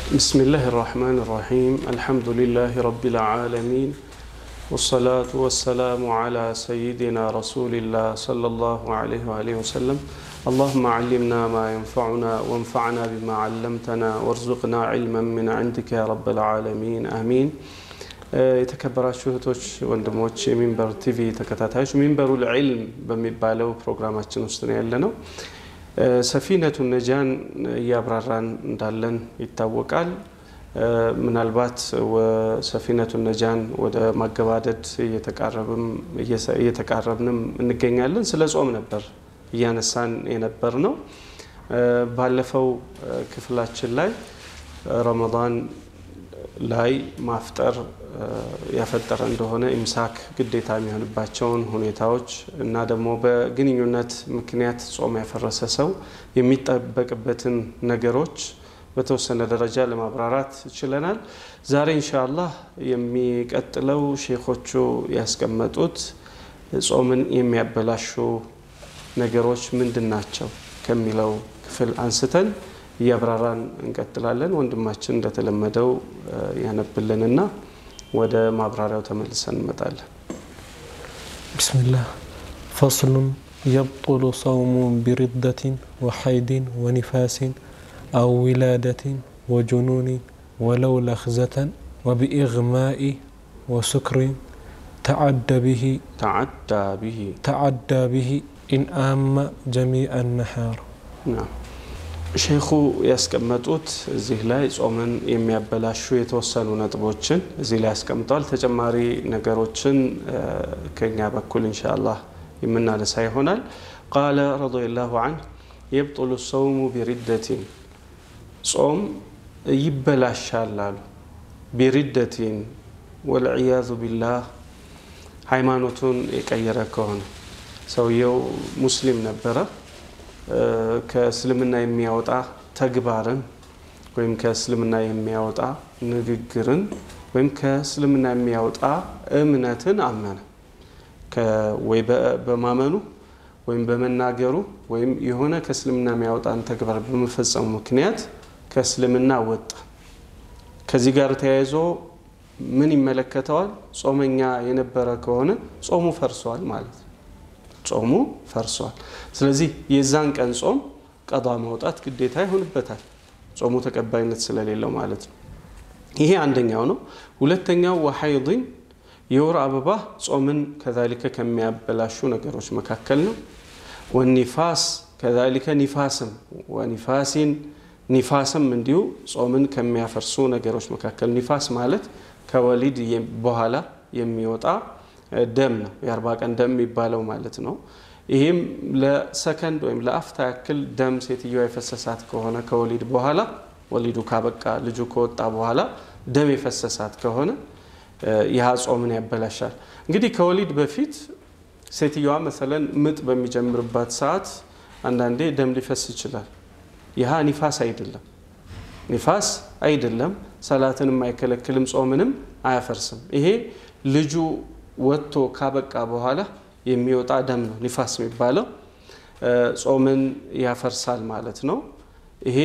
بسم الله الرحمن الرحيم الحمد لله رب العالمين والصلاة والسلام على سيدنا رسول الله صلى الله عليه وآله وسلم اللهم علمنا ما ينفعنا وانفعنا بما علمتنا وارزقنا علما من عندك يا رب العالمين آمين የተከበራችሁ እህቶች ወንድሞች የሚንበር ቲቪ ተከታታዮች ሚንበሩ ልዕልም በሚባለው ፕሮግራማችን ውስጥ ነው ያለ ነው ሰፊነቱ ነጃን እያብራራን እንዳለን ይታወቃል ምናልባት ሰፊነቱ ነጃን ወደ ማገባደድ እየተቃረብንም እንገኛለን ስለ ጾም ነበር እያነሳን የነበር ነው ባለፈው ክፍላችን ላይ ረመዳን ላይ ማፍጠር ያፈጠረ እንደሆነ ኢምሳክ ግዴታ የሚሆንባቸውን ሁኔታዎች እና ደግሞ በግንኙነት ምክንያት ጾም ያፈረሰ ሰው የሚጠበቅበትን ነገሮች በተወሰነ ደረጃ ለማብራራት ችለናል። ዛሬ ኢንሻአላህ የሚቀጥለው ሼኾቹ ያስቀመጡት ጾምን የሚያበላሹ ነገሮች ምንድን ናቸው ከሚለው ክፍል አንስተን እያብራራን እንቀጥላለን። ወንድማችን እንደተለመደው ያነብልንና ወደ ማብራሪያው ተመልሰን እንመጣለን። ቢስሚላህ ፈስሉን يبطل صوم بردة وحيد ونفاس أو ولادة وجنون ولو لخزة وبإغماء وسكر تعدى به تعدى به تعدى به إن آم جميع النهار نعم ሼኹ ያስቀመጡት እዚህ ላይ ጾምን የሚያበላሹ የተወሰኑ ነጥቦችን እዚህ ላይ ያስቀምጠዋል። ተጨማሪ ነገሮችን ከኛ በኩል ኢንሻአላህ የምናነሳ ይሆናል። ቃለ ረዲየላሁ ዐንሁ የብጡሉ ሰውሙ ቢሪደቲን ጾም ይበላሻል አሉ። ቢሪደቲን ወልዕያዙ ቢላህ ሃይማኖቱን የቀየረ ከሆነ ሰውየው ሙስሊም ነበረ ከእስልምና የሚያወጣ ተግባርን ወይም ከእስልምና የሚያወጣ ንግግርን ወይም ከእስልምና የሚያወጣ እምነትን አመነ ወይ በማመኑ ወይም በመናገሩ ወይም የሆነ ከእስልምና የሚያወጣን ተግባር በመፈጸሙ ምክንያት ከእስልምና ወጣ። ከዚህ ጋር ተያይዞ ምን ይመለከተዋል? ጾመኛ የነበረ ከሆነ ጾሙ ፈርሷል ማለት ነው። ጾሙ ፈርሷል። ስለዚህ የዛን ቀን ጾም ቀዷ ማውጣት ግዴታ ይሆንበታል፣ ጾሙ ተቀባይነት ስለሌለው ማለት ነው። ይሄ አንደኛው ነው። ሁለተኛው ወሐይድን የወር አበባ ጾምን ከዛሊከ ከሚያበላሹ ነገሮች መካከል ነው። ወኒፋስ ከዛሊከ ኒፋስም ወኒፋሲን ኒፋስም እንዲሁ ጾምን ከሚያፈርሱ ነገሮች መካከል ኒፋስ ማለት ከወሊድ በኋላ የሚወጣ ደም ነው። የአርባ ቀን ደም የሚባለው ማለት ነው። ይህም ለሰከንድ ወይም ለአፍታ ያክል ደም ሴትዮዋ የፈሰሳት ከሆነ ከወሊድ በኋላ ወሊዱ ካበቃ ልጁ ከወጣ በኋላ ደም የፈሰሳት ከሆነ ይህ ጾምን ያበላሻል። እንግዲህ ከወሊድ በፊት ሴትዮዋ መሰለን ምጥ በሚጀምርባት ሰዓት አንዳንዴ ደም ሊፈስ ይችላል። ይህ ኒፋስ አይደለም፣ ኒፋስ አይደለም። ሰላትንም አይከለክልም፣ ጾምንም አያፈርስም። ይሄ ልጁ ወጥቶ ካበቃ በኋላ የሚወጣ ደም ነው ኒፋስ የሚባለው። ጾምን ያፈርሳል ማለት ነው። ይሄ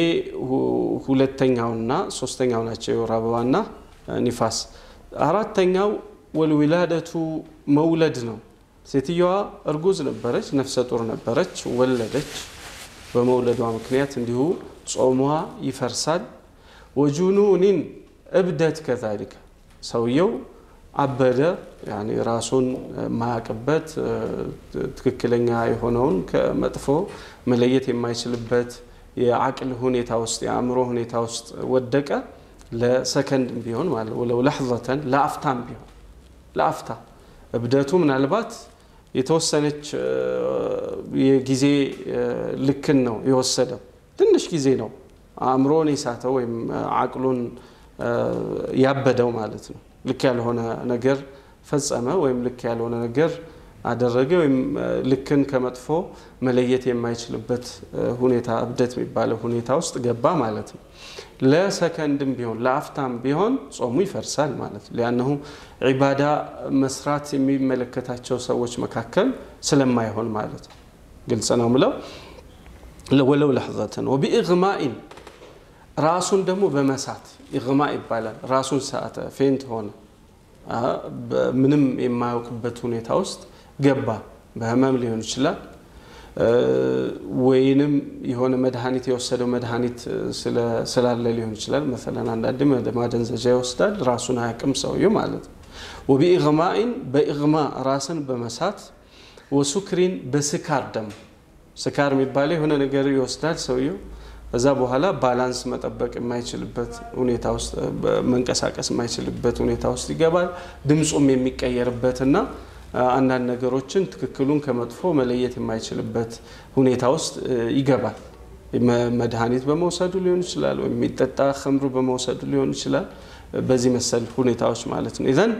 ሁለተኛውና ሶስተኛው ናቸው፣ የወር አበባና ኒፋስ። አራተኛው ወልዊላደቱ መውለድ ነው። ሴትየዋ እርጉዝ ነበረች፣ ነፍሰ ጡር ነበረች፣ ወለደች። በመውለዷ ምክንያት እንዲሁ ጾሟ ይፈርሳል። ወጁኑኒን እብደት ከዛሊከ ሰውየው አበደ ያኔ ራሱን ማያቅበት ትክክለኛ የሆነውን ከመጥፎ መለየት የማይችልበት የአቅል ሁኔታ ውስጥ የአእምሮ ሁኔታ ውስጥ ወደቀ። ለሰከንድ ቢሆን ማለት ወለው ለሕዘተን ለአፍታም ቢሆን ለአፍታ እብደቱ ምናልባት የተወሰነች የጊዜ ልክን ነው የወሰደው። ትንሽ ጊዜ ነው አእምሮን የሳተው ወይም አቅሉን ያበደው ማለት ነው። ልክ ያልሆነ ነገር ፈጸመ ወይም ልክ ያልሆነ ነገር አደረገ ወይም ልክን ከመጥፎ መለየት የማይችልበት ሁኔታ እብደት የሚባለው ሁኔታ ውስጥ ገባ ማለት ነው። ለሰከንድም ቢሆን ለአፍታም ቢሆን ጾሙ ይፈርሳል ማለት ነው። ሊያነሁ ዒባዳ መስራት የሚመለከታቸው ሰዎች መካከል ስለማይሆን ማለት ነው። ግልጽ ነው ምለው ወለው ለሕዘተን ወቢእግማኢን ራሱን ደግሞ በመሳት ኢግማ ይባላል። ራሱን ሳተ፣ ፌንት ሆነ፣ ምንም የማያውቅበት ሁኔታ ውስጥ ገባ። በህመም ሊሆን ይችላል ወይንም የሆነ መድኃኒት የወሰደው መድኃኒት ስላለ ሊሆን ይችላል። መሰለን አንዳንድ ማደንዘዣ ይወስዳል፣ ራሱን አያውቅም ሰውየው ማለት ነው። ወቢኢግማኢን በኢግማ ራስን በመሳት ወሱክሪን በስካር ደግሞ ስካር የሚባለው የሆነ ነገር ይወስዳል ሰውየው ከዛ በኋላ ባላንስ መጠበቅ የማይችልበት ሁኔታ ውስጥ መንቀሳቀስ የማይችልበት ሁኔታ ውስጥ ይገባል። ድምፁም የሚቀየርበትና አንዳንድ ነገሮችን ትክክሉን ከመጥፎ መለየት የማይችልበት ሁኔታ ውስጥ ይገባል። መድኃኒት በመውሰዱ ሊሆን ይችላል፣ ወይም የሚጠጣ ከምሩ በመውሰዱ ሊሆን ይችላል። በዚህ መሰል ሁኔታዎች ማለት ነው። ይዘን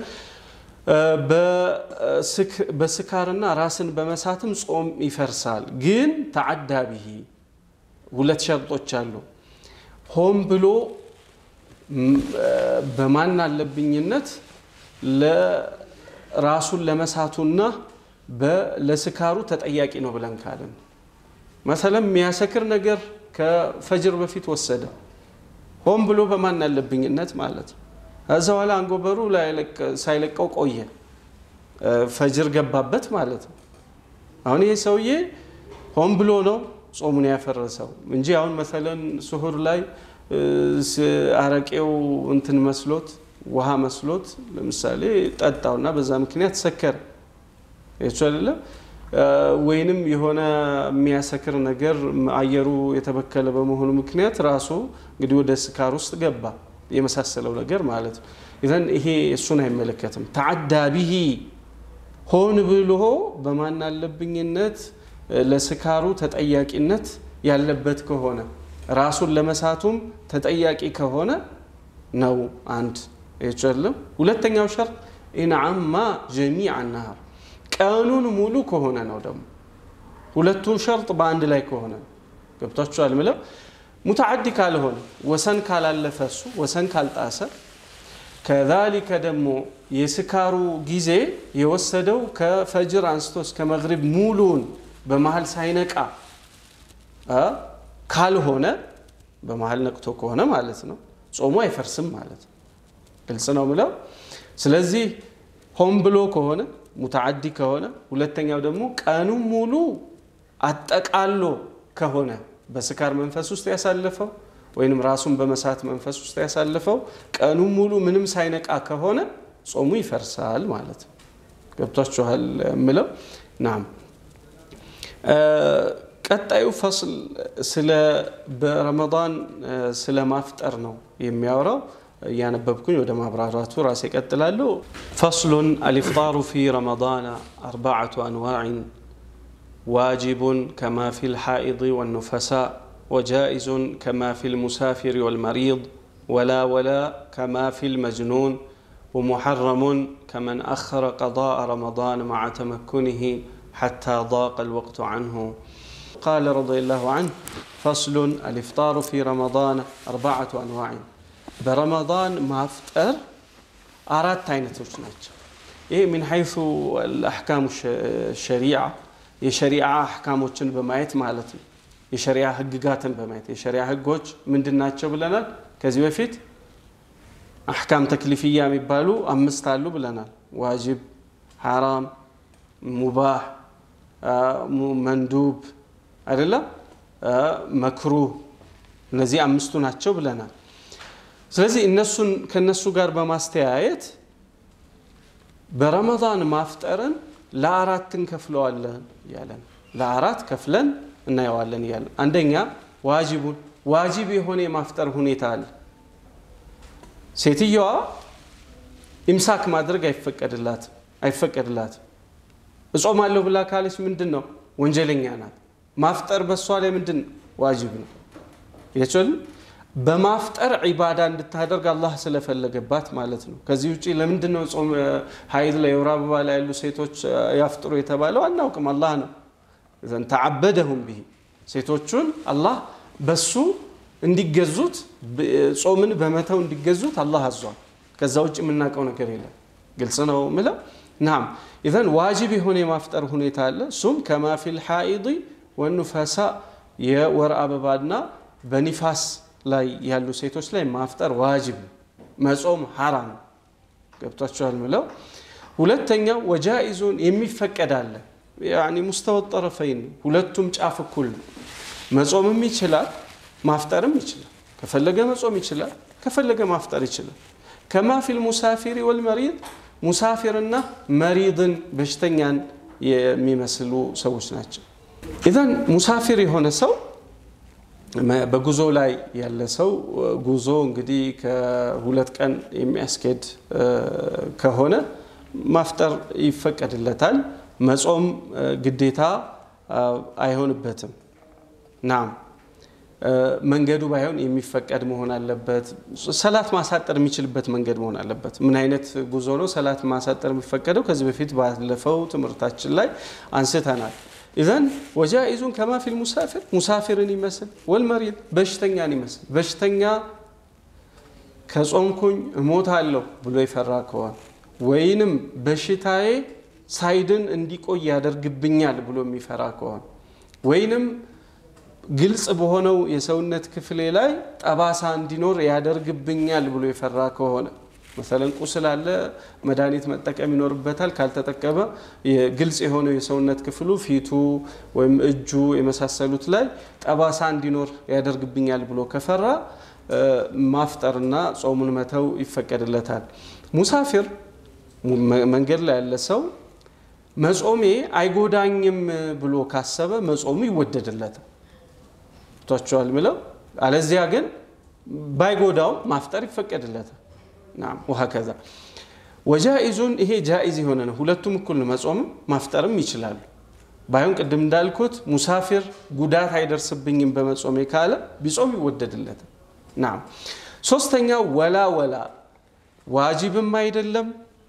በስካርና ራስን በመሳትም ጾም ይፈርሳል። ግን ተዓዳ ብሂ ሁለት ሸርጦች አሉ። ሆን ብሎ በማን አለብኝነት ራሱን ለመሳቱና ለስካሩ ተጠያቂ ነው ብለን ካለን መሰለም የሚያሰክር ነገር ከፈጅር በፊት ወሰደ ሆን ብሎ በማን አለብኝነት ማለት ነው። ከዛ በኋላ አንጎበሩ ሳይለቀው ቆየ፣ ፈጅር ገባበት ማለት ነው። አሁን ይሄ ሰውዬ ሆን ብሎ ነው ጾሙን ያፈረሰው እንጂ አሁን መሰለን ስሁር ላይ አረቄው እንትን መስሎት ውሃ መስሎት ለምሳሌ ጠጣውና በዛ ምክንያት ሰከረ ይቹ አይደለም ወይንም የሆነ የሚያሰክር ነገር አየሩ የተበከለ በመሆኑ ምክንያት ራሱ እንግዲህ ወደ ስካር ውስጥ ገባ የመሳሰለው ነገር ማለት ነው። ይዘን ይሄ እሱን አይመለከትም። ተዓዳ ቢሂ ሆን ብሎ በማን አለብኝነት ለስካሩ ተጠያቂነት ያለበት ከሆነ ራሱን ለመሳቱም ተጠያቂ ከሆነ ነው አንድ ይቻለም። ሁለተኛው ሸርጥ ኢንዓማ ጀሚዕ ነሃር ቀኑን ሙሉ ከሆነ ነው ደግሞ ሁለቱ ሸርጥ በአንድ ላይ ከሆነ ገብቷችኋል ምለው ሙተዓዲ ካልሆነ ወሰን ካላለፈ እሱ ወሰን ካልጣሰ ከዛሊከ ደግሞ የስካሩ ጊዜ የወሰደው ከፈጅር አንስቶ እስከ መግሪብ ሙሉውን በመሀል ሳይነቃ ካልሆነ በመሀል ነቅቶ ከሆነ ማለት ነው ጾሙ አይፈርስም ማለት ነው። ግልጽ ነው ምለው። ስለዚህ ሆን ብሎ ከሆነ ሙተዓዲ ከሆነ፣ ሁለተኛው ደግሞ ቀኑን ሙሉ አጠቃሎ ከሆነ በስካር መንፈስ ውስጥ ያሳለፈው ወይንም ራሱን በመሳት መንፈስ ውስጥ ያሳለፈው ቀኑን ሙሉ ምንም ሳይነቃ ከሆነ ጾሙ ይፈርሳል ማለት ነው። ገብቷችኋል ምለው ናም ቀጣዩ ፈስል ስለ በረመዳን ስለ ማፍጠር ነው የሚያወራው። እያነበብኩኝ ወደ ማብራራቱ ራሴ ቀጥላለሁ። ፈስሉን አልኢፍጣሩ ፊ ረመዳን አርባዓቱ አንዋዕን ዋጅቡን ከማ ፊ ልሓኢድ ወኑፈሳ ወጃኢዙ ከማ ፊ ልሙሳፊር ወልመሪድ ወላ ወላ ከማ ፊ ልመጅኑን ወሙሐረሙን ከመን አኸረ ቀضاء ረመዳን መዓ ተመኩንህ حتى ضاق الوقت عنه قال رضي الله عنه فصل الإفطار في رمضان أربعة أنواع برمضان ما أفطر أراد عينتوش ناتشو إيه من حيث الأحكام الشريعة የሸሪዓ አሕካሞችን በማየት ማለት ነው። የሸሪዓ ህግጋትን በማየት የሸሪዓ ህጎች ምንድን ናቸው ብለናል። ከዚህ በፊት አሕካም ተክሊፍያ የሚባሉ አምስት አሉ ብለናል። ዋጅብ፣ ሐራም፣ ሙባህ መንዱብ አይደለም መክሩህ እነዚህ አምስቱ ናቸው ብለናል። ስለዚህ እነሱን ከነሱ ጋር በማስተያየት በረመዳን ማፍጠርን ለአራት እንከፍለዋለን እያለን ለአራት ከፍለን እናየዋለን እያለን አንደኛ ዋጅቡን ዋጅብ የሆነ የማፍጠር ሁኔታ አለ። ሴትየዋ ኢምሳክ ማድረግ አይፈቀድላትም አይፈቀድላትም እጾማለሁ ብላ ካለች ምንድን ነው ወንጀለኛ ናት። ማፍጠር በሷ ላይ ምንድን ዋጅብ ነው። የችል በማፍጠር ዒባዳ እንድታደርግ አላህ ስለፈለገባት ማለት ነው። ከዚህ ውጭ ለምንድን ነው ጾም ሀይድ ላይ የወር አበባ ላይ ያሉ ሴቶች ያፍጥሩ የተባለው አናውቅም። አላህ ነው ዘን ተዓበደሁም ብሂ ሴቶቹን አላህ በሱ እንዲገዙት ጾምን በመተው እንዲገዙት አላህ አዟል። ከዛ ውጭ የምናውቀው ነገር የለም። ግልጽ ነው ምለው ናም ኢዘን ዋጅብ የሆነ የማፍጠር ሁኔታ አለ። እሱም ከማ ፊል ሓኢድ ወኑፈሳ የወር አበባና በኒፋስ ላይ ያሉ ሴቶች ላይ ማፍጠር ዋጅብ ነው። መጾም ሐራም ነው። ገብቷቸዋል ምለው ሁለተኛው ወጃኢዙን የሚፈቀድ አለ ያኒ ሙስተወ ጠረፈይን ሁለቱም ጫፍ እኩል ነው። መጾምም ይችላል ማፍጠርም ይችላል። ከፈለገ መጾም ይችላል፣ ከፈለገ ማፍጠር ይችላል። ከማ ፊል ሙሳፊሪ ወልመሪድ ሙሳፊርና መሪድን በሽተኛን የሚመስሉ ሰዎች ናቸው። ኢዘን ሙሳፊር የሆነ ሰው በጉዞ ላይ ያለ ሰው ጉዞ እንግዲህ ከሁለት ቀን የሚያስኬድ ከሆነ ማፍጠር ይፈቀድለታል። መጾም ግዴታ አይሆንበትም። ናም መንገዱ ባይሆን የሚፈቀድ መሆን አለበት። ሰላት ማሳጠር የሚችልበት መንገድ መሆን አለበት። ምን አይነት ጉዞ ነው ሰላት ማሳጠር የሚፈቀደው? ከዚህ በፊት ባለፈው ትምህርታችን ላይ አንስተናል። ኢዘን ወጃኢዙን ከማ ፊል ሙሳፊር ሙሳፊርን ይመስል ወልመሪድ በሽተኛን ይመስል በሽተኛ ከጾምኩኝ እሞታለሁ ብሎ የፈራ ከሆነ ወይንም በሽታዬ ሳይድን እንዲቆይ ያደርግብኛል ብሎ የሚፈራ ከሆነ ወይንም ግልጽ በሆነው የሰውነት ክፍሌ ላይ ጠባሳ እንዲኖር ያደርግብኛል ብሎ የፈራ ከሆነ መሰለን ቁስል አለ፣ መድኃኒት መጠቀም ይኖርበታል። ካልተጠቀመ ግልጽ የሆነው የሰውነት ክፍሉ ፊቱ ወይም እጁ የመሳሰሉት ላይ ጠባሳ እንዲኖር ያደርግብኛል ብሎ ከፈራ ማፍጠርና ጾሙን መተው ይፈቀድለታል። ሙሳፊር መንገድ ላይ ያለ ሰው መጾሜ አይጎዳኝም ብሎ ካሰበ መጾሙ ይወደድለታል። ቷቸዋል ምለው አለዚያ ግን ባይጎዳው ማፍጠር ይፈቀድለታል። ናም ወሀከዛ ወጃኢዙን ይሄ ጃኢዝ የሆነ ነው። ሁለቱም እኩል ነው። መጾምም ማፍጠርም ይችላሉ። ባይሆን ቅድም እንዳልኩት ሙሳፊር ጉዳት አይደርስብኝም በመጾሜ ካለ ቢጾም ይወደድለታል። ናም ሶስተኛው ወላ ወላ ዋጅብም አይደለም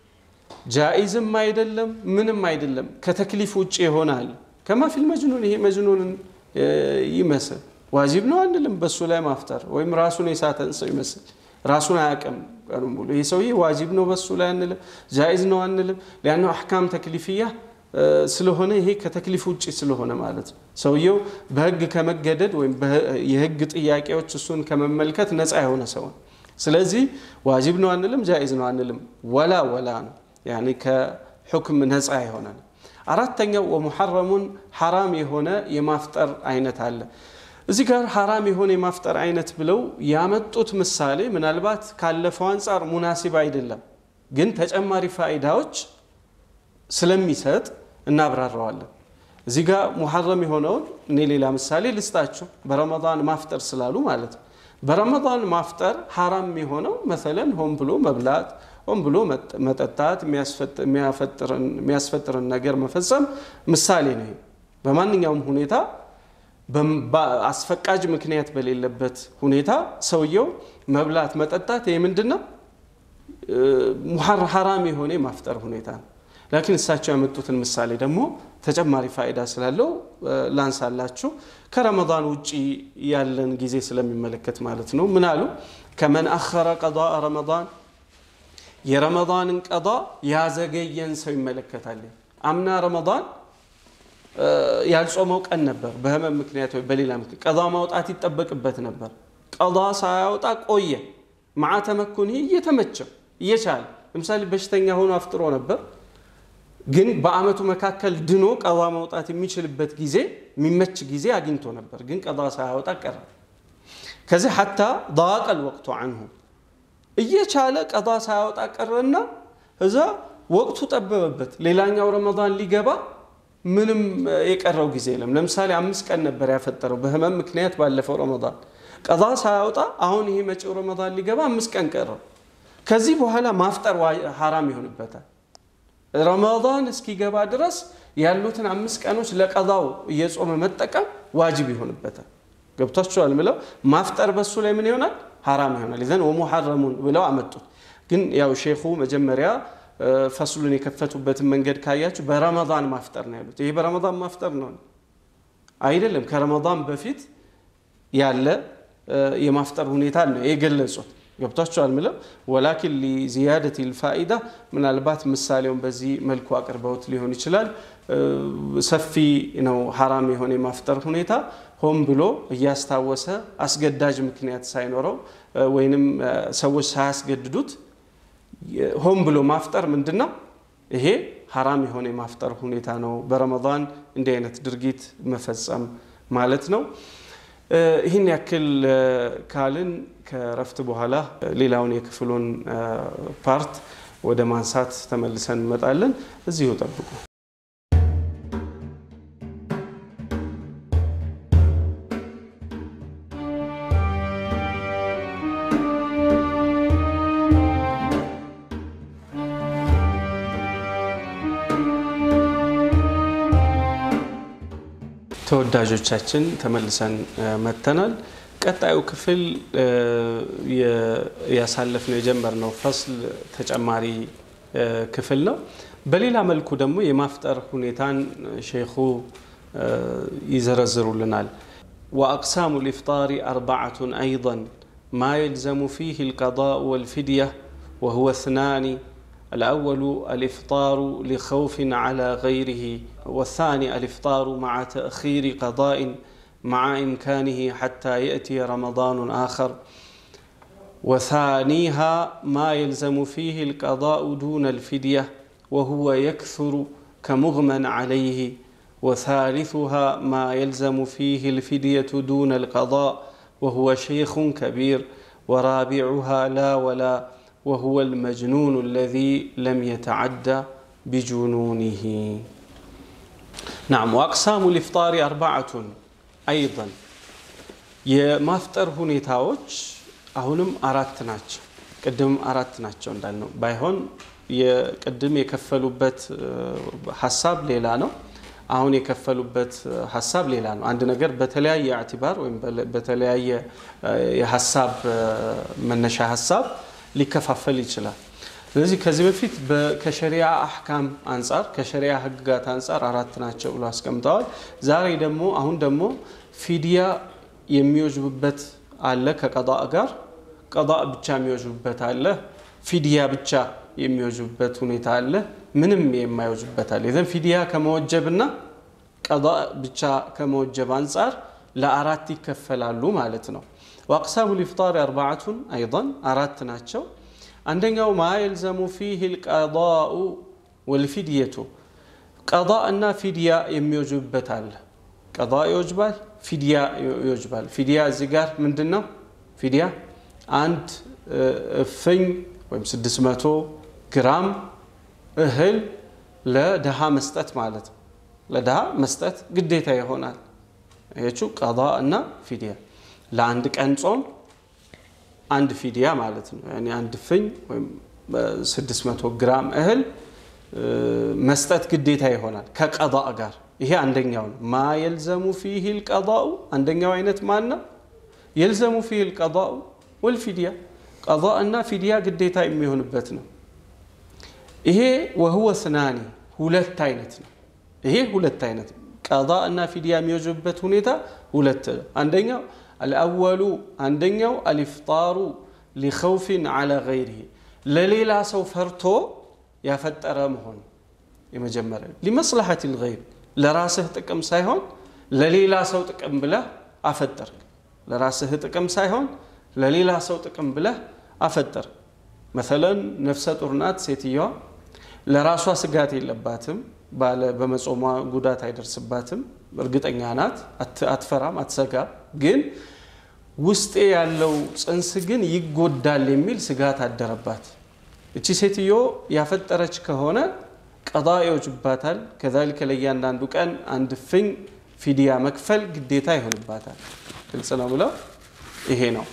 ጃኢዝም አይደለም ምንም አይደለም ከተክሊፍ ውጭ ይሆናል። ከማፊል መጅኑን ይሄ መጅኑንን ይመስል ዋጅብ ነው አንልም። በሱ ላይ ማፍጠር ወይም ራሱን የሳተን ሰው ይመስል ራሱን አያውቅም ቀኑ ሙሉ ይህ ሰውዬ ዋጅብ ነው በሱ ላይ አንልም፣ ጃኢዝ ነው አንልም። ሊያነው አሕካም ተክሊፍያ ስለሆነ ይሄ ከተክሊፍ ውጭ ስለሆነ ማለት ነው። ሰውየው በህግ ከመገደድ ወይም የህግ ጥያቄዎች እሱን ከመመልከት ነፃ የሆነ ሰው ነው። ስለዚህ ዋጅብ ነው አንልም፣ ጃኢዝ ነው አንልም። ወላ ወላ ነው ያኔ ከሑክም ነፃ የሆነ ነው። አራተኛው ወሙሐረሙን ሐራም የሆነ የማፍጠር አይነት አለ። እዚህ ጋር ሐራም የሆነ የማፍጠር አይነት ብለው ያመጡት ምሳሌ ምናልባት ካለፈው አንጻር ሙናሲብ አይደለም፣ ግን ተጨማሪ ፋይዳዎች ስለሚሰጥ እናብራራዋለን። እዚህ ጋር ሙሐረም የሆነውን እኔ ሌላ ምሳሌ ልስጣችሁ፣ በረመዳን ማፍጠር ስላሉ ማለት ነው። በረመዳን ማፍጠር ሐራም የሆነው መሰለን ሆን ብሎ መብላት ሆን ብሎ መጠጣት የሚያስፈጥርን ነገር መፈጸም ምሳሌ ነው። በማንኛውም ሁኔታ አስፈቃጅ ምክንያት በሌለበት ሁኔታ ሰውየው መብላት መጠጣት ይህ ምንድን ነው? ሐራም የሆነ የማፍጠር ሁኔታ ነው። ላኪን እሳቸው ያመጡትን ምሳሌ ደግሞ ተጨማሪ ፋይዳ ስላለው ላንሳላችሁ። ከረመዳን ውጭ ያለን ጊዜ ስለሚመለከት ማለት ነው። ምን አሉ? ከመን አኸረ ቀዳአ ረመዳን የረመዳንን ቀዳ ያዘገየን ሰው ይመለከታል። አምና ረመዳን ያልጾመው ቀን ነበር፣ በህመም ምክንያት ወይ በሌላ ምክንያት ቀዳ ማውጣት ይጠበቅበት ነበር። ቀዳ ሳያወጣ ቆየ። መዓ ተመኩን እየተመቸው እየቻለ ለምሳሌ በሽተኛ ሆኖ አፍጥሮ ነበር፣ ግን በአመቱ መካከል ድኖ ቀዳ ማውጣት የሚችልበት ጊዜ የሚመች ጊዜ አግኝቶ ነበር፣ ግን ቀዳ ሳያወጣ ቀረ። ከዚህ ሐታ ዳቀል ወቅቱ አንሁ እየቻለ ቀዳ ሳያወጣ ቀረና እዛ ወቅቱ ጠበበበት። ሌላኛው ረመዳን ሊገባ ምንም የቀረው ጊዜ የለም። ለምሳሌ አምስት ቀን ነበር ያፈጠረው በህመም ምክንያት ባለፈው ረመዳን ቀዳ ሳያወጣ፣ አሁን ይሄ መጪው ረመዳን ሊገባ አምስት ቀን ቀረው። ከዚህ በኋላ ማፍጠር ሐራም ይሆንበታል። ረመዳን እስኪገባ ድረስ ያሉትን አምስት ቀኖች ለቀዳው እየጾመ መጠቀም ዋጅብ ይሆንበታል። ገብቷችኋል? ምለው ማፍጠር በሱ ላይ ምን ይሆናል? ሐራም ይሆናል። ይዘን ወሙሐረሙን ብለው አመጡት። ግን ያው ሼኹ መጀመሪያ ፈስሉን የከፈቱበትን መንገድ ካያችሁ በረመዳን ማፍጠር ነው ያሉት። ይሄ በረመዳን ማፍጠር ነው አይደለም፣ ከረመዳን በፊት ያለ የማፍጠር ሁኔታ ነው የገለጹት። ገብቷችኋል? ምለው ወላኪን ሊዚያደት ልፋኢዳ ምናልባት ምሳሌውን በዚህ መልኩ አቅርበውት ሊሆን ይችላል። ሰፊ ነው ሐራም የሆነ የማፍጠር ሁኔታ። ሆን ብሎ እያስታወሰ አስገዳጅ ምክንያት ሳይኖረው ወይንም ሰዎች ሳያስገድዱት ሆን ብሎ ማፍጠር ምንድን ነው? ይሄ ሀራም የሆነ የማፍጠር ሁኔታ ነው። በረመዳን እንዲህ አይነት ድርጊት መፈጸም ማለት ነው። ይህን ያክል ካልን ከረፍት በኋላ ሌላውን የክፍሉን ፓርት ወደ ማንሳት ተመልሰን እንመጣለን። እዚሁ ጠብቁ። ተወዳጆቻችን ተመልሰን መጥተናል። ቀጣዩ ክፍል ያሳለፍነው የጀመርነው ፈስል ተጨማሪ ክፍል ነው። በሌላ መልኩ ደግሞ የማፍጠር ሁኔታን ሼኹ ይዘረዝሩልናል። ወአቅሳሙ ልኢፍጣሪ አርባዓቱን አይضን ማ የልዘሙ ፊህ ልቀضاء ወልፊድያ ወሁወ እትናኒ الأول الإفطار لخوف على غيره والثاني الإفطار مع تأخير قضاء مع إمكانه حتى يأتي رمضان آخر وثانيها ما يلزم فيه القضاء دون الفدية وهو يكثر كمغمى عليه وثالثها ما يلزم فيه الفدية دون القضاء وهو شيخ كبير ورابعها لا ولا وهو المجنون الذي لم يتعدى بجنونه نعم وأقسام الإفطار أربعة أيضا የማፍጠር ሁኔታዎች አሁንም አራት ናቸው። ቅድም አራት ናቸው እንዳልነው ባይሆን የቅድም የከፈሉበት ሀሳብ ሌላ ነው። አሁን የከፈሉበት ሀሳብ ሌላ ነው። አንድ ነገር በተለያየ አዕቲባር ወይም በተለያየ የሀሳብ መነሻ ሀሳብ ሊከፋፈል ይችላል። ስለዚህ ከዚህ በፊት ከሸሪያ አሕካም አንጻር ከሸሪያ ሕግጋት አንጻር አራት ናቸው ብሎ አስቀምጠዋል። ዛሬ ደግሞ አሁን ደግሞ ፊድያ የሚወጅብበት አለ ከቀዳእ ጋር ቀዳእ ብቻ የሚወጅብበት አለ። ፊድያ ብቻ የሚወጅብበት ሁኔታ አለ። ምንም የማይወጅብበት አለ። ይዘን ፊድያ ከመወጀብና ቀዳእ ብቻ ከመወጀብ አንጻር ለአራት ይከፈላሉ ማለት ነው። ወአቅሳሙ ልኢፍጣር አርባዓቱን አይضን አራት ናቸው። አንደኛው ማ የልዘሙ ፊህ ልቀዳኡ ወልፊድየቱ ቀዳእ እና ፊድያ የሚወጅብበት አለ። ቀዳእ ይወጅባል፣ ፊድያ ይወጅባል። ፊድያ እዚህ ጋር ምንድን ነው? ፊድያ አንድ እፍኝ ወይም 600 ግራም እህል ለድሃ መስጠት ማለት ነው። ለድሃ መስጠት ግዴታ ይሆናል። ይችው ቀዳእ እና ፊድያ ለአንድ ቀን ጾም አንድ ፊድያ ማለት ነው። ያኔ አንድ ፍኝ ወይም 600 ግራም እህል መስጠት ግዴታ ይሆናል ከቀዳእ ጋር። ይሄ አንደኛው ነው። ማ የልዘሙ ፊህ ልቀዳኡ አንደኛው አይነት ማን ነው? የልዘሙ ፊህ ልቀዳኡ ወልፊድያ ቀዳእ እና ፊድያ ግዴታ የሚሆንበት ነው። ይሄ ወህወ ስናኒ ሁለት አይነት ነው። ይሄ ሁለት አይነት ቀዳእ እና ፊድያ የሚወጅብበት ሁኔታ ሁለት ነው። አንደኛው አልአወሉ አንደኛው አልኢፍጣሩ ሊኸውፊን ዓላ ገይሪሂ ለሌላ ሰው ፈርቶ ያፈጠረ መሆን የመጀመሪያ ሊመስላሐት ልገይር ለራስህ ጥቅም ሳይሆን ለሌላ ሰው ጥቅም ብለህ አፈጠርክ። ለራስህ ጥቅም ሳይሆን ለሌላ ሰው ጥቅም ብለህ አፈጠር። መሰለን ነፍሰ ጡር ናት ሴትየዋ ለራሷ ስጋት የለባትም። ባለ በመጾሟ ጉዳት አይደርስባትም። እርግጠኛ ናት፣ አትፈራም፣ አትሰጋም። ግን ውስጤ ያለው ጽንስ ግን ይጎዳል የሚል ስጋት አደረባት። እቺ ሴትዮ ያፈጠረች ከሆነ ቀዳ ይወጅባታል። ከዛሊከ ለእያንዳንዱ ቀን አንድ ፍኝ ፊድያ መክፈል ግዴታ ይሆንባታል። ግልጽ ነው ብለው ይሄ ነው።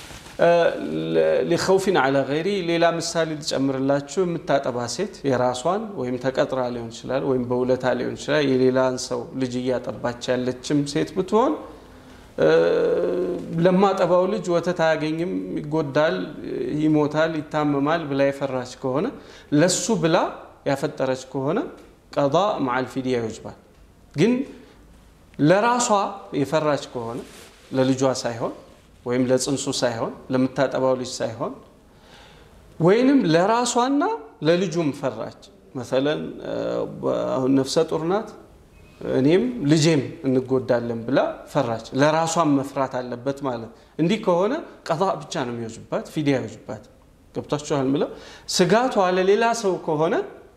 ሊኸውፊን ዓላ ገይሪ ሌላ ምሳሌ ልጨምርላችሁ። የምታጠባ ሴት የራሷን ወይም ተቀጥራ ሊሆን ይችላል፣ ወይም በውለታ ሊሆን ይችላል። የሌላን ሰው ልጅ እያጠባች ያለችም ሴት ብትሆን ለማጠባው ልጅ ወተት አያገኝም፣ ይጎዳል፣ ይሞታል፣ ይታመማል ብላ የፈራች ከሆነ ለሱ ብላ ያፈጠረች ከሆነ ቀዳ መዓል ፊድያ ይወጅባል። ግን ለራሷ የፈራች ከሆነ ለልጇ ሳይሆን ወይም ለጽንሱ ሳይሆን ለምታጠባው ልጅ ሳይሆን ወይንም ለራሷና ለልጁም ፈራች። መሰለን አሁን ነፍሰ ጡር ናት፣ እኔም ልጄም እንጎዳለን ብላ ፈራች። ለራሷን መፍራት አለበት ማለት እንዲህ ከሆነ ቀጣ ብቻ ነው የሚወጅባት፣ ፊዲያ ይወጅባት። ገብቷችኋል ምለው ስጋቷ ለሌላ ሰው ከሆነ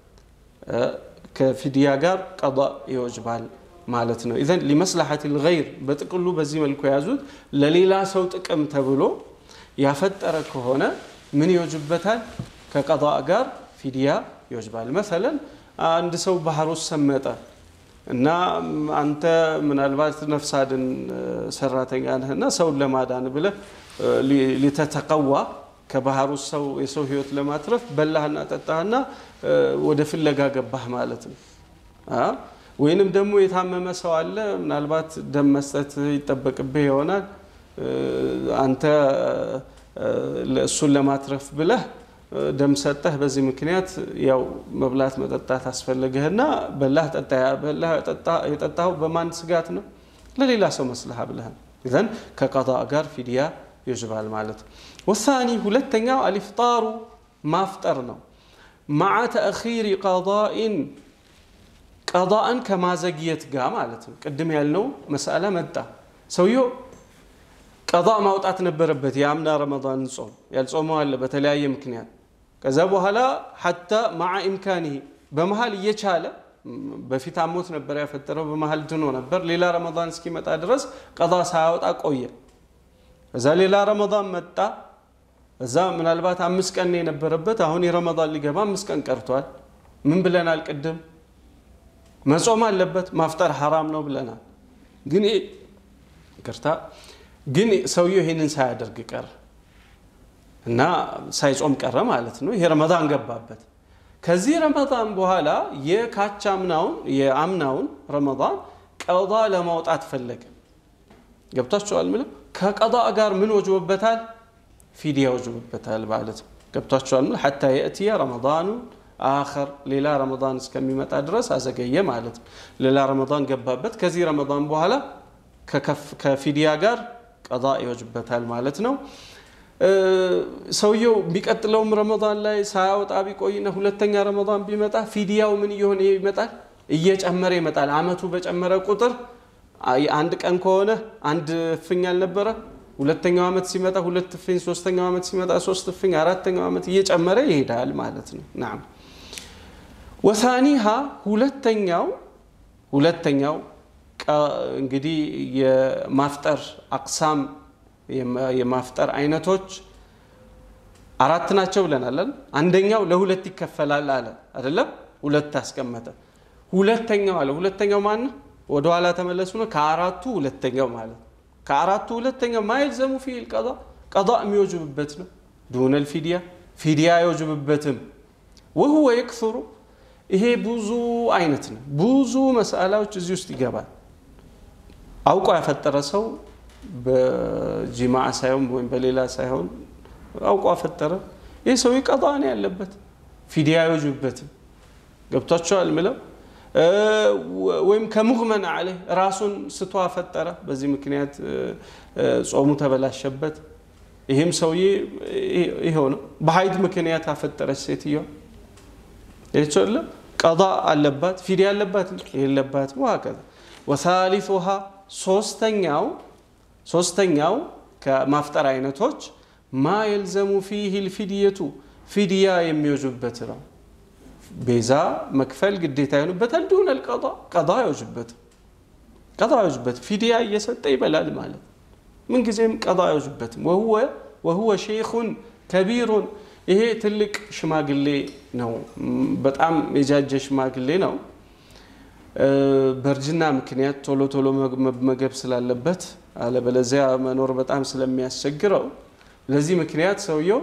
ከፊዲያ ጋር ቀጣ ይወጅባል ማለት ነው። ኢዘን ሊመስላሐት ልገይር በጥቅሉ በዚህ መልኩ የያዙት ለሌላ ሰው ጥቅም ተብሎ ያፈጠረ ከሆነ ምን ይወጅበታል? ከቀጣ ጋር ፊዲያ ይወጅባል። መሰለን አንድ ሰው ባህር ውስጥ ሰመጠ እና አንተ ምናልባት ነፍስ አድን ሰራተኛ ነህና ሰውን ለማዳን ብለህ ሊተተቀዋ ከባህር ውስጥ ሰው የሰው ህይወት ለማትረፍ በላህና ጠጣህና ወደ ፍለጋ ገባህ ማለት ነው። ወይንም ደግሞ የታመመ ሰው አለ፣ ምናልባት ደም መስጠት ይጠበቅብህ ይሆናል። አንተ እሱን ለማትረፍ ብለህ ደም ሰጠህ። በዚህ ምክንያት ያው መብላት መጠጣት አስፈለገህና በላህ ጠጣ። በላህ የጠጣኸው በማን ስጋት ነው? ለሌላ ሰው መስልሃ ብለህ ኢዘን ከቀጣ ጋር ፊድያ ይጅባል ማለት ነው። ወሳኒ ሁለተኛው አልፍጣሩ ማፍጠር ነው። መዓ ተአኺሪ ቀዳኢን ቀዳእን ከማዘግየት ጋር ማለት ነው። ቅድም ያልነው መሳላ መጣ። ሰውየው ቀዳ ማውጣት ነበረበት። የአምና ረመዳን ጾም ያልጾመው አለ በተለያየ ምክንያት። ከዛ በኋላ ሐታ መዓ ኢምካኒሂ በመሀል እየቻለ በፊት አሞት ነበር ያፈጠረው፣ በመሀል ድኖ ነበር። ሌላ ረመዳን እስኪመጣ ድረስ ቀዳ ሳያወጣ ቆየ። እዛ ሌላ ረመዳን መጣ። እዛ ምናልባት አምስት ቀን የነበረበት አሁን የረመዳን ሊገባ አምስት ቀን ቀርቷል። ምን ብለናል ቅድም? መጾም አለበት ማፍጠር ሐራም ነው ብለናል። ግን ይቅርታ ግን ሰውየው ይሄንን ሳያደርግ ቀረ እና ሳይጾም ቀረ ማለት ነው። ይሄ ረመዳን ገባበት። ከዚህ ረመዳን በኋላ የካቻምናውን የአምናውን ረመዳን ቀዳ ለማውጣት ፈለገ። ገብቷቸዋል ምለው ከቀዳ ጋር ምን ወጅቦበታል? ፊዲያ ወጅቦበታል ማለት ነው። ገብቷቸዋል ምለው ሐታ የእትየ ረመዳኑ አኸር ሌላ ረመዳን እስከሚመጣ ድረስ አዘገየ ማለት ነው። ሌላ ረመዳን ገባበት። ከዚህ ረመዳን በኋላ ከፊዲያ ጋር ቀዳ ይወጅበታል ማለት ነው። ሰውየው የሚቀጥለውም ረመዳን ላይ ሳያወጣ ቢቆይና ሁለተኛ ረመዳን ቢመጣ ፊዲያው ምን እየሆነ ይመጣል? እየጨመረ ይመጣል። አመቱ በጨመረ ቁጥር አንድ ቀን ከሆነ አንድ እፍኝ አልነበረ፣ ሁለተኛው ዓመት ሲመጣ ሁለት እፍኝ፣ ሶስተኛው ዓመት ሲመጣ ሶስት እፍኝ፣ አራተኛው ዓመት እየጨመረ ይሄዳል ማለት ነው። ናም ወሳኒሃ ሁለተኛው ሁለተኛው እንግዲህ የማፍጠር አቅሳም የማፍጠር አይነቶች አራት ናቸው ብለናል። አንደኛው ለሁለት ይከፈላል አለ አይደለም? ሁለት አስቀመጠ። ሁለተኛው አለ ሁለተኛው ማን ነው? ወደ ኋላ ተመለሱ ነው። ከአራቱ ሁለተኛው ማለት ከአራቱ ሁለተኛው ማይልዘሙ ፊል ቀዳ ቀዳ የሚወጅብበት ነው። ዱነል ፊድያ ፊድያ አይወጅብበትም። ወህወ የክሱሩ ይሄ ብዙ አይነት ነው። ብዙ መስአላዎች እዚህ ውስጥ ይገባል። አውቆ ያፈጠረ ሰው በጂማዓ ሳይሆን ወይም በሌላ ሳይሆን አውቆ አፈጠረ። ይህ ሰው ቀጣ ነው ያለበት፣ ፊድያ አይወጅብበትም። ገብቷቸዋል ምለው ወይም ከሙህመን አለ ራሱን ስቶ አፈጠረ። በዚህ ምክንያት ጾሙ ተበላሸበት። ይህም ሰውዬ ይኸው ነው። በሀይድ ምክንያት አፈጠረች ሴትዮዋ ይቸለ ቀዳ አለባት፣ ፊድያ አለባት የለባት ወሀከዛ ወሳሊሱሃ ሶስተኛው ሶስተኛው ከማፍጠር አይነቶች ማ የልዘሙ ፊህ ልፊድየቱ ፊድያ የሚወጅበት ነው። ቤዛ መክፈል ግዴታ ይሆንበታል። ዱን ልቀዳ ቀዳ አይወጅበት ቀዳ አይወጅበት ፊድያ እየሰጠ ይበላል ማለት ምንጊዜም ቀዳ አይወጅበትም። ወሁወ ሼኹን ከቢሩን ይሄ ትልቅ ሽማግሌ ነው። በጣም የጃጀ ሽማግሌ ነው። በእርጅና ምክንያት ቶሎ ቶሎ መመገብ ስላለበት አለበለዚያ መኖር በጣም ስለሚያስቸግረው ለዚህ ምክንያት ሰውየው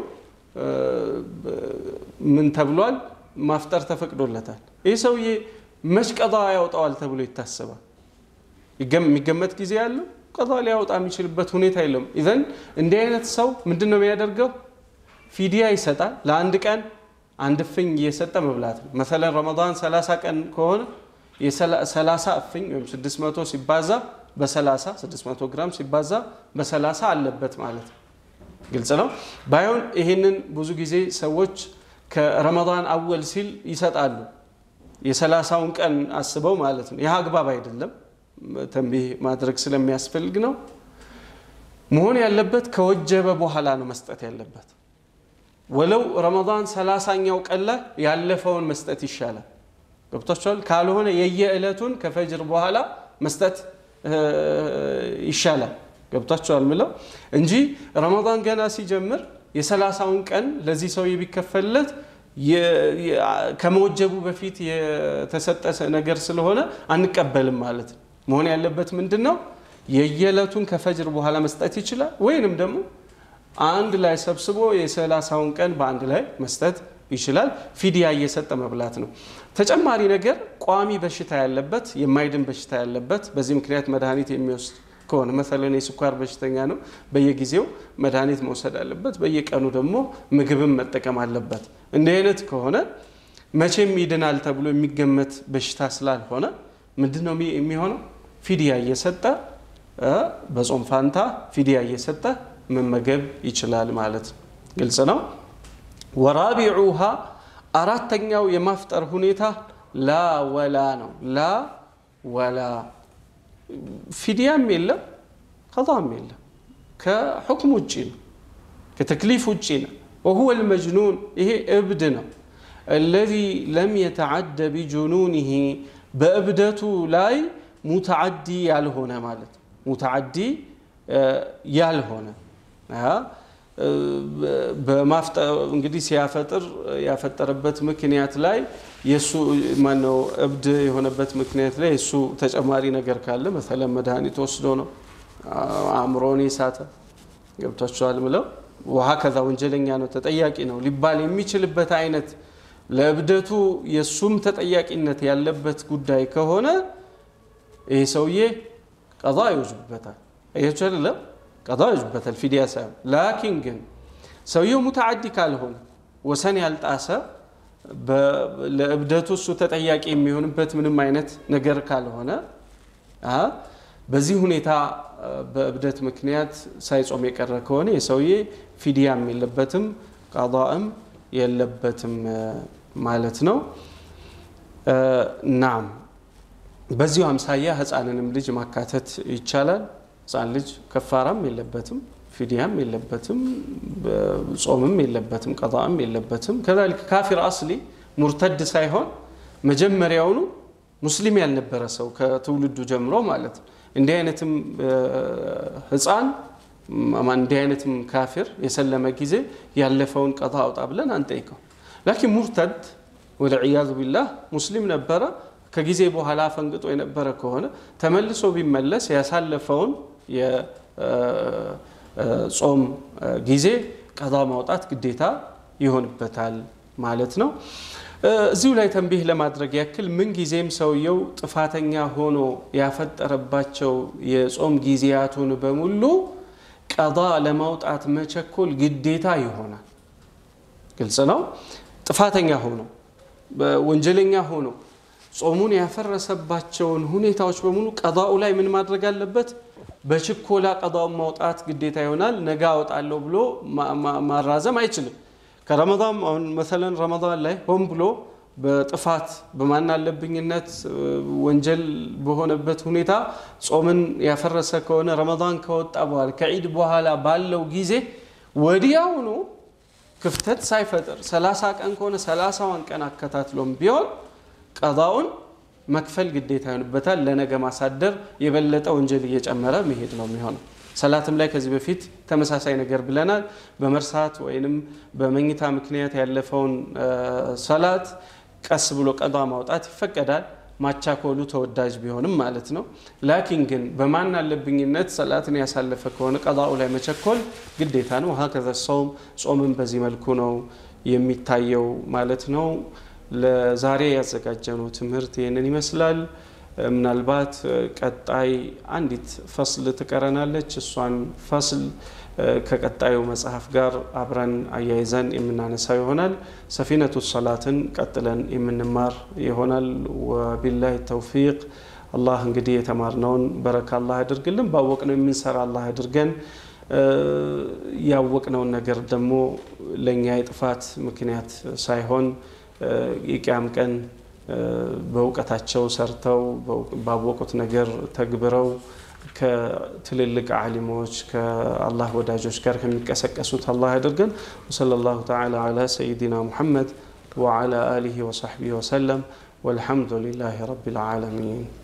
ምን ተብሏል? ማፍጠር ተፈቅዶለታል። ይህ ሰውዬ መች ቀዳ ያወጣዋል ተብሎ ይታሰባል? የሚገመት ጊዜ ያለው ቀዳ ሊያወጣ የሚችልበት ሁኔታ የለም። ኢዘን እንዲህ አይነት ሰው ምንድን ነው የሚያደርገው? ፊዲያ ይሰጣል። ለአንድ ቀን አንድ እፍኝ እየሰጠ መብላት ነው። መሰለን ረመዳን 30 ቀን ከሆነ የ30 እፍኝ ወይም 600 ሲባዛ በ30 600 ግራም ሲባዛ በ30 አለበት ማለት ነው። ግልጽ ነው። ባይሆን ይህንን ብዙ ጊዜ ሰዎች ከረመዳን አወል ሲል ይሰጣሉ። የሰላሳውን ቀን አስበው ማለት ነው። ይህ አግባብ አይደለም። ተንቢህ ማድረግ ስለሚያስፈልግ ነው። መሆን ያለበት ከወጀበ በኋላ ነው መስጠት ያለበት። ወለው ረመዳን ሰላሳኛው ቀን ላይ ያለፈውን መስጠት ይሻላል። ገብቷችኋል? ካልሆነ የየዕለቱን ከፈጅር በኋላ መስጠት ይሻላል። ገብቷችኋል ምለው እንጂ ረመዳን ገና ሲጀምር የሰላሳውን ቀን ለዚህ ሰው ቢከፈልለት ከመወጀቡ በፊት የተሰጠ ነገር ስለሆነ አንቀበልም ማለት ነው። መሆን ያለበት ምንድን ነው? የየዕለቱን ከፈጅር በኋላ መስጠት ይችላል። ወይንም ደግሞ አንድ ላይ ሰብስቦ የሰላሳውን ቀን በአንድ ላይ መስጠት ይችላል። ፊዲያ እየሰጠ መብላት ነው። ተጨማሪ ነገር ቋሚ በሽታ ያለበት የማይድን በሽታ ያለበት በዚህ ምክንያት መድኃኒት የሚወስድ ከሆነ መሰለን የስኳር በሽተኛ ነው፣ በየጊዜው መድኃኒት መውሰድ አለበት። በየቀኑ ደግሞ ምግብም መጠቀም አለበት። እንዲህ አይነት ከሆነ መቼም ይድናል ተብሎ የሚገመት በሽታ ስላልሆነ ምንድን ነው የሚሆነው? ፊዲያ እየሰጠ በጾም ፋንታ ፊዲያ እየሰጠ መመገብ ይችላል ማለት ነው። ግልጽ ነው። ወራቢዑሃ አራተኛው የማፍጠር ሁኔታ ላ ወላ ነው። ላ ወላ ፊዲያም የለም ቀጣም የለም። ከሑክም ውጭ ነው፣ ከተክሊፍ ውጭ ነው። ወሁወ ልመጅኑን ይሄ እብድ ነው። አለዚ ለም የተዓደ ቢጁኑኒሂ በእብደቱ ላይ ሙተዓዲ ያልሆነ ማለት ነው። ሙተዓዲ ያልሆነ እንግዲህ ሲያፈጥር ያፈጠረበት ምክንያት ላይ የሱ ማነው እብድ የሆነበት ምክንያት ላይ የሱ ተጨማሪ ነገር ካለ መሰለን መድኃኒት ወስዶ ነው አእምሮን የሳተ ገብቷቸዋል ምለው ውሃ ከዛ ወንጀለኛ ነው ተጠያቂ ነው ሊባል የሚችልበት አይነት ለእብደቱ የእሱም ተጠያቂነት ያለበት ጉዳይ ከሆነ ይህ ሰውዬ ቀዛ ይወጅበታል። አያችሁ አይደለም? ቀዛ ይወጅበታል ፊዲያ ሳይሆን። ላኪን ግን ሰውየው ሙተዓዲ ካልሆነ ወሰን ያልጣሰ ለእብደቱ እሱ ተጠያቂ የሚሆንበት ምንም አይነት ነገር ካልሆነ በዚህ ሁኔታ በእብደት ምክንያት ሳይጾም የቀረ ከሆነ የሰውዬ ፊዲያም የለበትም ቀዳእም የለበትም ማለት ነው። ናም በዚሁ አምሳያ ህፃንንም ልጅ ማካተት ይቻላል። ህፃን ልጅ ከፋራም የለበትም፣ ፊዲያም የለበትም፣ ጾምም የለበትም፣ ቀጣም የለበትም። ከዛሊክ ካፊር አስሊ ሙርተድ ሳይሆን መጀመሪያውኑ ሙስሊም ያልነበረ ሰው ከትውልዱ ጀምሮ ማለት ነው። እንዲህ አይነትም ህፃን እንዲህ አይነትም ካፊር የሰለመ ጊዜ ያለፈውን ቀጣ አውጣ ብለን አንጠይቀው። ላኪን ሙርተድ ወልዕያዙ ቢላህ ሙስሊም ነበረ ከጊዜ በኋላ ፈንግጦ የነበረ ከሆነ ተመልሶ ቢመለስ ያሳለፈውን የጾም ጊዜ ቀዛ ማውጣት ግዴታ ይሆንበታል ማለት ነው። እዚሁ ላይ ተንቢህ ለማድረግ ያክል ምንጊዜም ሰውየው ጥፋተኛ ሆኖ ያፈጠረባቸው የጾም ጊዜያቱን በሙሉ ቀዛ ለማውጣት መቸኮል ግዴታ ይሆናል። ግልጽ ነው። ጥፋተኛ ሆኖ ወንጀለኛ ሆኖ ጾሙን ያፈረሰባቸውን ሁኔታዎች በሙሉ ቀዳኡ ላይ ምን ማድረግ አለበት? በችኮላ ቀዳውን ማውጣት ግዴታ ይሆናል። ነገ አወጣለሁ ብሎ ማራዘም አይችልም። ከረመዳን አሁን መሰለን ረመዳን ላይ ሆን ብሎ በጥፋት በማናለብኝነት ወንጀል በሆነበት ሁኔታ ጾምን ያፈረሰ ከሆነ ረመዳን ከወጣ በኋላ ከዒድ በኋላ ባለው ጊዜ ወዲያውኑ ክፍተት ሳይፈጥር ሰላሳ ቀን ከሆነ ሰላሳዋን ቀን አከታትሎም ቢሆን ቀዳውን መክፈል ግዴታ ይሆንበታል። ለነገ ማሳደር የበለጠ ወንጀል እየጨመረ መሄድ ነው የሚሆነው። ሰላትም ላይ ከዚህ በፊት ተመሳሳይ ነገር ብለናል። በመርሳት ወይንም በመኝታ ምክንያት ያለፈውን ሰላት ቀስ ብሎ ቀዷ ማውጣት ይፈቀዳል። ማቻኮሉ ተወዳጅ ቢሆንም ማለት ነው። ላኪን ግን በማን አለብኝነት ሰላትን ያሳለፈ ከሆነ ቀዳኡ ላይ መቸኮል ግዴታ ነው። ሀከዘ ሰውም ጾምን በዚህ መልኩ ነው የሚታየው ማለት ነው። ለዛሬ ያዘጋጀነው ትምህርት ይህንን ይመስላል። ምናልባት ቀጣይ አንዲት ፈስል ትቀረናለች። እሷን ፈስል ከቀጣዩ መጽሐፍ ጋር አብረን አያይዘን የምናነሳው ይሆናል። ሰፊነቱ ሰላትን ቀጥለን የምንማር ይሆናል። ወቢላሂ ተውፊቅ። አላህ እንግዲህ የተማርነውን በረካ አላህ ያድርግልን። ባወቅነው የምንሰራ አላህ ያድርገን። ያወቅነውን ነገር ደግሞ ለእኛ የጥፋት ምክንያት ሳይሆን የቅያም ቀን በእውቀታቸው ሰርተው ባወቁት ነገር ተግብረው ከትልልቅ ዓሊሞች ከአላህ ወዳጆች ጋር ከሚቀሰቀሱት አላህ ያደርገን። ወሰለላሁ ተዓላ ዓላ ሰይዲና ሙሐመድ ወዓላ አሊሂ ወሰሕቢሂ ወሰለም ወልሐምዱ ሊላሂ ረቢል ዓለሚን።